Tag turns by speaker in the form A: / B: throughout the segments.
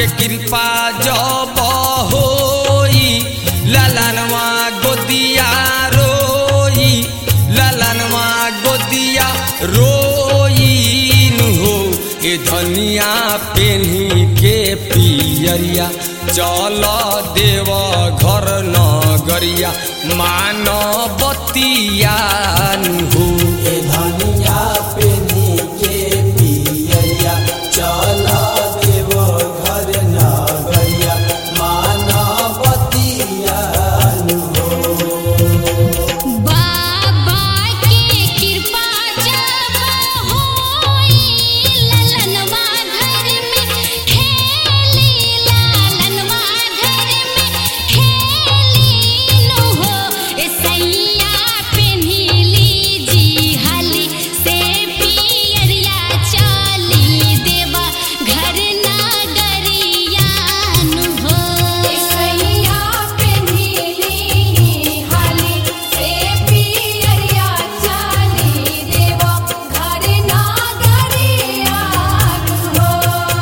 A: के कृपा जब होई ललनवा गोदिया रोई ललनवा गोदिया रोईन हो ए धनिया पेन्ही के पियरिया चल देव घर नगरिया मान बतिया हो
B: ए धनिया पेनी के पियरिया चल देव घर नगरिया मानवतिया
C: बाबा के कृपा जब होई ललनवा घर में खेली लालनवा घर में खेली नो हो ए सैया पेन्हिली जी हाली से पियरिया चाली देवा घर नगरिया नु हो ए सैया पेन्हिली हाली से पियरिया चाली देवा घर नगरिया नु हो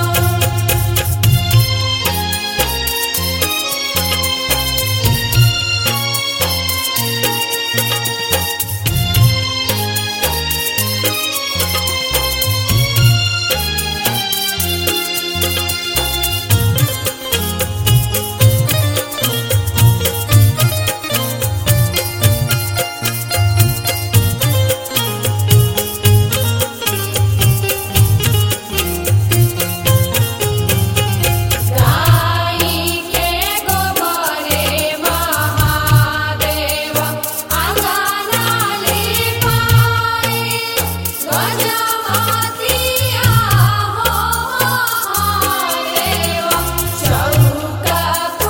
C: गाई के गोबरे महादेव अंगनाली पाई गजमतिया हो महादेव चौका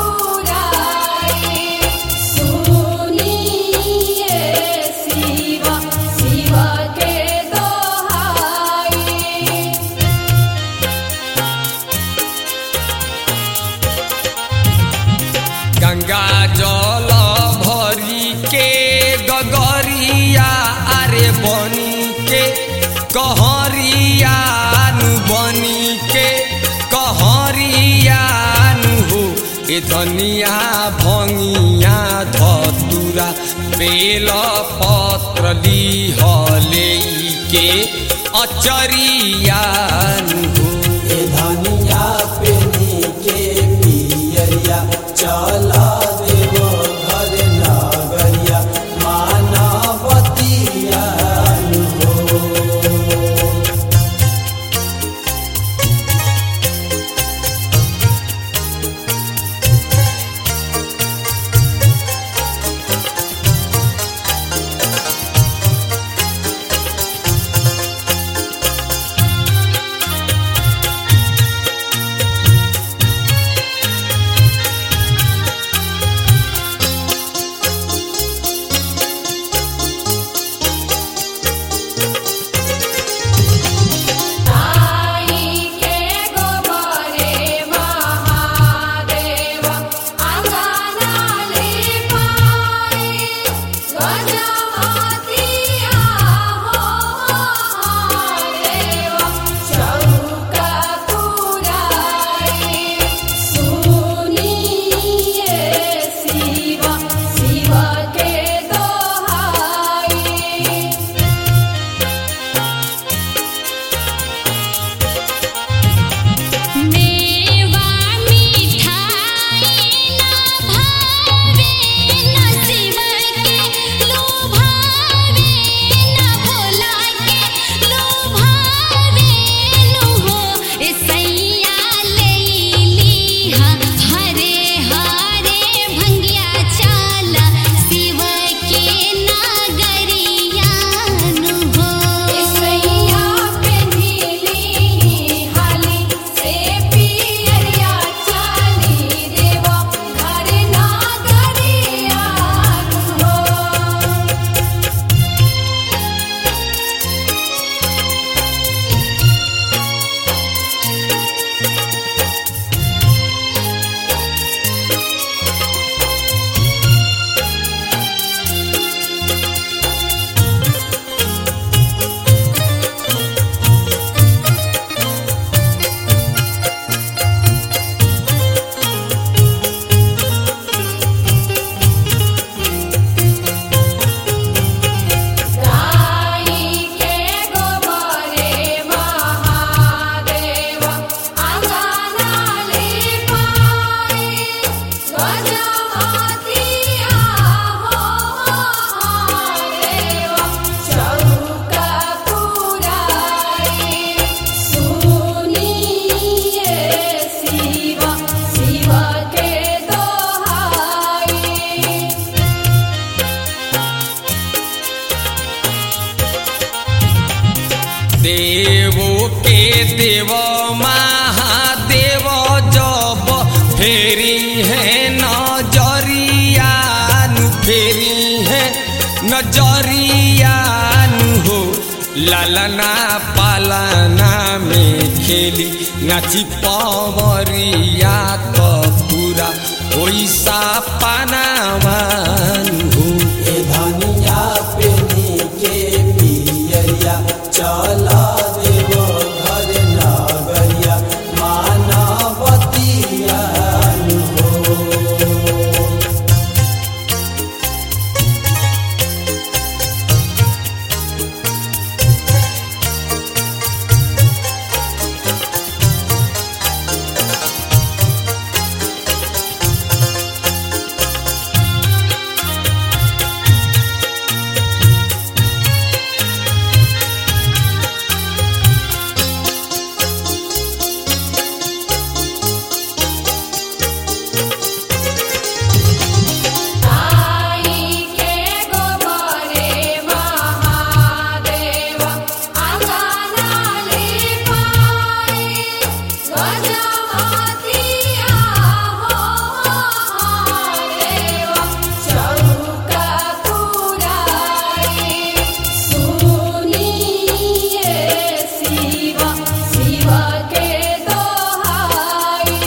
C: पुराई सुनिए शिव शिव के दोहाई
A: गंगा जल भरी के गगरिया अरे बनी के कहरिया नु बनी के कहरिया नु हो ए धनिया भंगिया धतुरा बेल पत्र लिहले के अचरिया नु हो
B: ए धनिया पेनी के पियरिया चल देव घर नगरिया मानवतिया
A: देवो के देव महादेव जब फेरी है नजरिया नु फेरी है नजरिया नु हो लालना पालना में खेली नाची पवरिया तो पूरा ओइसा पानावान हो
B: ए धनिया पेनी के पियरिया चल देव घर नगरिया मानवतिया हो
C: आई के गोबरे महादेव अंगनाली पाई गजमतिया हो देव चौका पुराई सुनिए शिव शिव के दोहाई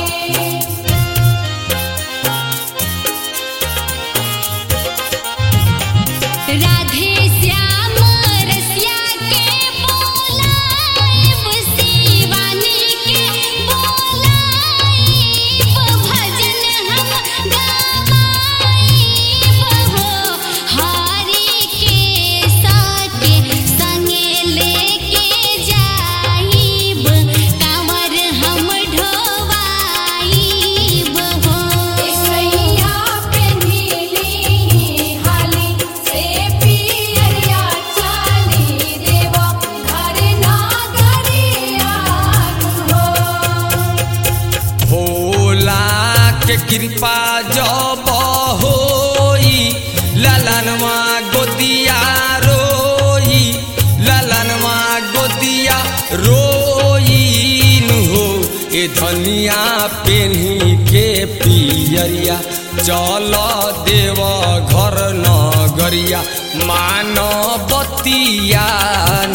D: राधे श्याम रसिया के बोलाइब शिवानी के बोलाइब भजन हम गाइब हो हरि के साके संगे लेके जाइब कांवर हम ढोवाइब हो
C: इसैया पे नीली हाली से पियरिया चाली देव घर नागरिया हो
A: भोला के कृपा जब होई ललनवा गोदिया रोई ललनवा गोदिया रोईन हो ए धनिया पेन्ही के पियरिया चल देव घर नगरिया मानवतिया